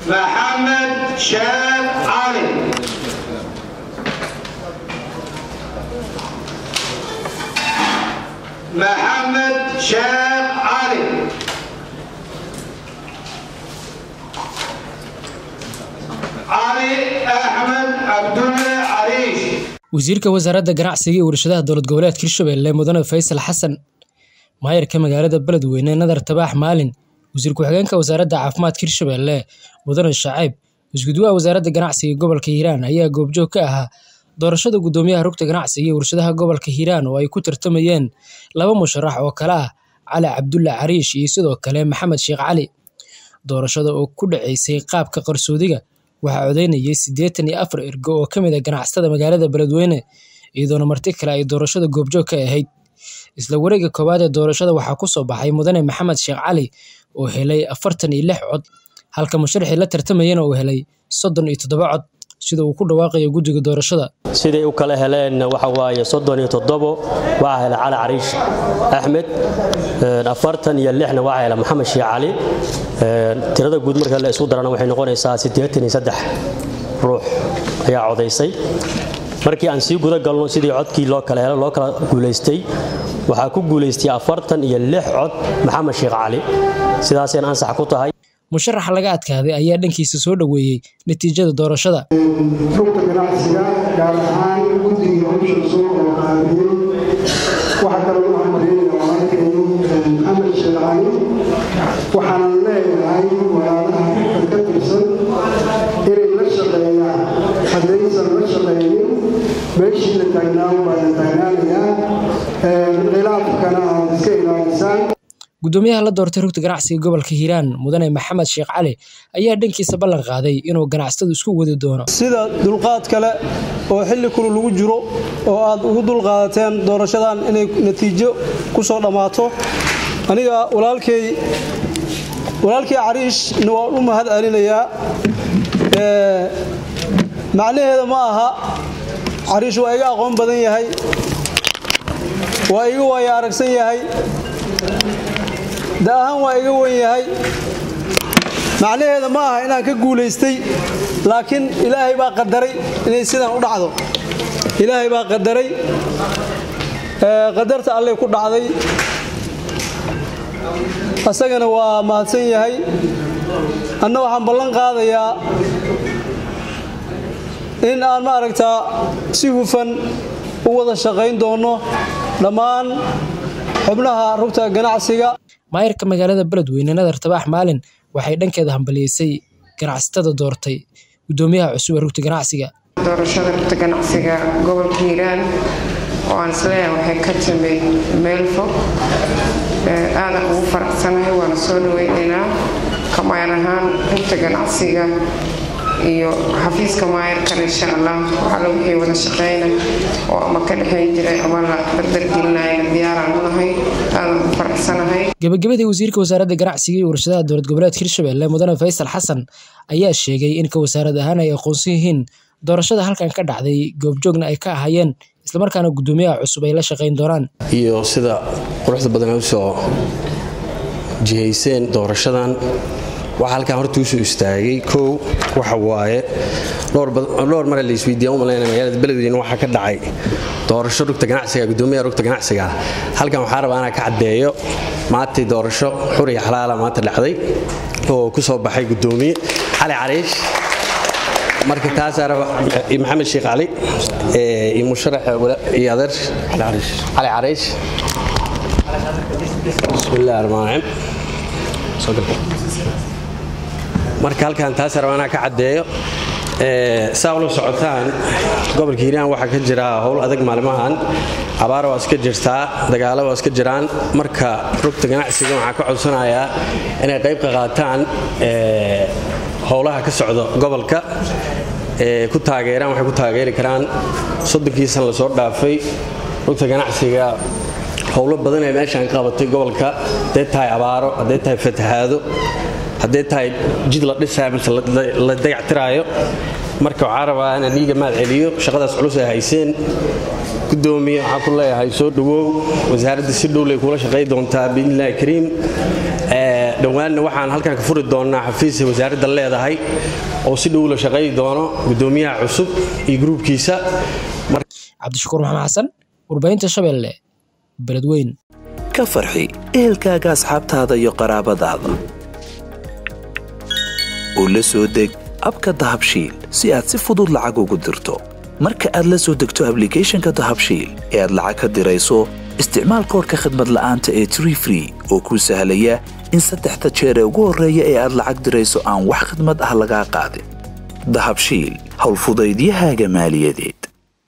محمد شاب علي محمد شاب علي علي أحمد عبد الله عريش wasiirka wasaaradda ganacsiga iyo warshadaha dowlad goboleedka hirshabelle mudane faysal xasan maayarka magaalada beledweyne nadar tabaax maalin wasiir ku-xigeenka wasaaradda caafimaadka hirshabelle mudane shacayb isgudwaha wasaaradda ganacsiga gobolka hiiraan ayaa goobjoog ka ahaa doorashada guddoomiyaha rugta ganacsiga iyo warshadaha gobolka hiiraan oo ay ku tartamayeen laba musharax oo kale ah cali cabdulla cariish iyo sidoo kale maxamed sheekh cali doorashada oo ku dhaceysay qaabka qarsoodiga waxaa codeynayay siddeetan iyo afar ergo oo ka mid a ganacsatada magaalada beledweyne iyadoona marti kale ay doorashada goobjoog ka ahayd isla wareega koowaad ee doorashada waxaa ku soo baxay mudane maxamed sheekh cali oo helay afartan iyo lix cod halka musharaxii la tartamayana uu helay soddon iyo toddoba cod sida uu ku dhawaaqayo guddiga doorashada siday u kala heleen waxa waaye soddon iyo toddobo waxaa hela cali cariish axmed afartan iyo lixna waxaa hela maxamed sheekh cali tirada guud marka la isku darana waxay noqonaysaa siddeetan iyo saddex ruux ayaa codaysay markii aan sii guda galno sidii codkii loo kala helo loo kala guulaystay waxaa ku guulaystay afartan iyo lix cod maxamed sheekh cali sidaasayna ansax ku tahay musharaxa laga adkaaday ayaa dhankiisa soo dhoweeyey natiijada doorashada rugta ganacsiga gaar ahaan guddigii howsha soo qaabiyey waxaa kaloo u hamariynaya walaalkay maxamed sheekh cali waxaanan leeyahay walaalaha rugta ka tirsan inay la shaqeeyaan haddaysan la shaqeeyin meeshii la taagnaan baa la taagnaanayaa khilaafkana aad iska ilaalisaan guddoomiyaha la doortay rugta ganacsiga gobolka hiiraan mudane maxamed sheekh cali ayaa dhankiisa ballan qaaday inuu ganacsatadu isku wadi doono sida dulqaad kale oo xilli kulu lagu jiro oo aad ugu dulqaadateen doorashadan inay natiijo ku soo dhammaato aniga walaalkay walaalkii cariishna waan u mahad celinayaa macnaheeda ma aha cariish waa iga aqoon badan yahay waa iga waaya aragsan yahay da ahaan waa iga wen yahay macnaheeda ma aha inaan ka guulaystay laakiin ilaahay baa qadaray inay sidan u dhacdo ilaahay baa qadaray qadarta allay ku dhacday asagana waa mahadsan yahay anna waxaan ballan qaadayaa in aan ma aragtaa si hufan u wada shaqayn doonno dhammaan xubnaha rugta ganacsiga maayarka magaalada beledweyne nadar tabaax maalin waxay dhankeeda hambaliyeysay ganacsatada doortay guddoomiyaha cusub ee rugta ganacsiga doorashada rugta ganacsiga gobolka hiiraan oo aan isleeyahay waxay ka timid meel fog aadan ugu faraxsanahay waana soo dhaweynaynaa kamaan ahaan rugta ganacsiga iyo xafiiska maayarkan insha allah waxaala wixii wada shaqeyna oo ama ka dhexayn jiray ama la dardargelinaya diyaaraan u nahay aadan u faraxsanahay gabagabadii wasiirka wasaaradda ganacsiga iyo warshadaha dowlad goboleedka hirshabelle mudane faysal xasan ayaa sheegay in ka wasaarad ahaan ay aqoonsan yihiin doorashada halkan ka dhacday goobjoogna ay ka ahaayeen islamarkaana guddoomiyaha cusub ay la shaqayn doonaan iyo sida quruxda badan ay usoo jihayseen doorashadan waxaa halkaan horta usoo istaagay kow waxa waaye dhowr mare la isweydiiya u malayna magaalada beledweyne waxaa ka dhacay doorasho rugta ganacsiga guddoomiyaha rugta ganacsiga halkan waxaa rabaa inaan ka caddeeyo maantay doorasho xur iyo xalaala maanta dhacday oo ku soo baxay guddoomiye cali cariish marka taasaa raba maxamed sheekh cali iyo musharax iyo adeer cali cariish bismillahi raxmaan raxiim marka halkan taas rabaa inaan ka caddeeyo saa ula socotaan gobolka hiiraan waxaa ka jira howl adag maalmahan abaara waa iska jirtaa dagaalo waa iska jiraan marka rugta ganacsiga waxaa ka codsanayaa inay qayb ka qaataan howlaha ka socda gobolka ku taageeraan waxay ku taageeri karaan soddonkii san lasoo dhaafay rugta ganacsiga howlo badan ee meeshaan ka qabatay gobolka hadday tahay abaaro hadday tahay fatahaado hadday tahay jid la dhisayo mise la dayactiraayo marka waxaa rabaa inaan dhiiga maad celiyo shaqadaas culus ay hayseen gudoomiye waxaan ku leeyahay soo dhowow wasaaradda si dhowlay kula shaqay doontaa biidnillahi kariim dhowaanna waxaan halkan ka furi doonaa xafiis wasaaradda leedahay oo si dhow la shaqayi doono gudoomiyaha cusub iyo gruubkiisa cabdishakuur maxamed xasan warbaahinta shabeelle beledweyn ka farxi ehelkaaga asxaabtaada iyo qaraabadaada oo la soo deg abka dahabshiil si aad si fudud lacag ugu dirto marka aad la soo degto ablicathonka dahabshiil ee aad lacag ka dirayso isticmaal koorka khadmad la'aanta ee tree free oo kuu sahlaya in saddexda jeer ee ugu horreeya ee aad lacag dirayso aan wax khadmad ah lagaa qaadin dahabshiil howlfudaydiyahaaga maaliyadeed